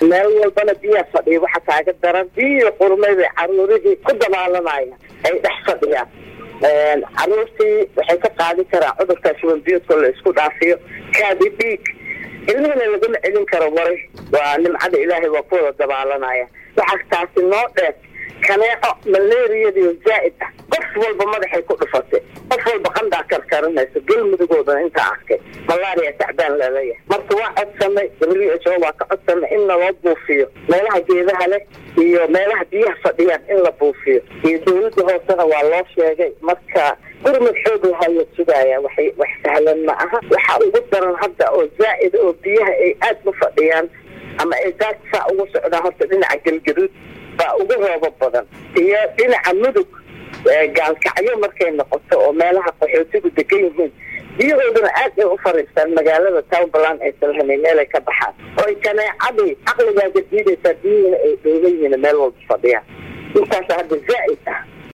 meel walbana biyaa fadhiya waxa kaaga daran biyo qurmay bay caruurihii ku dabaalanaya ay dhex fadhiyaan caruurtii waxay ka qaadi karaan cudurka shuban biyoodka la isku dhaafiyo kaadi dhiig ilmihina laguma celin karo maray waa nimcada ilaahay waa ku wada dabaalanaya waxaa taasi noo dheer kaneeco malaariyadiio zaa'id ah qof walba madaxay ku dhufatay qof walba qandaa karkarinayso galmudugoodana intaa arkay malaria tacbaan laleeyahay marka waa codsanay w h o waa ka codsanay in naloo buufiyo meelaha geedaha leh iyo meelaha biyaha fadhiyaan in la buufiyo iyo dawladda hoosena waa loo sheegay marka gurmad xoog lahaya sugaaya waxay wax sahlan ma aha waxaa ugu daran hadda oo zaa'ida oo biyaha ay aad u fadhiyaan ama ay daadsaa ugu socdaan horta dhinaca galgaduud baa ugu roobo badan iyo dhinaca mudug gaalkacyo markay noqoto oo meelaha qaxootigu degan yihiin biyahooduna aad ay u fariistaan magaalada townbaland aysan lahayn meelay ka baxaan oo ay kaneecadii caqligaaga diidaysaa biyihiina ay dhoogan yihiin meel walba fadhiyaan intaas hadda zaa'id ah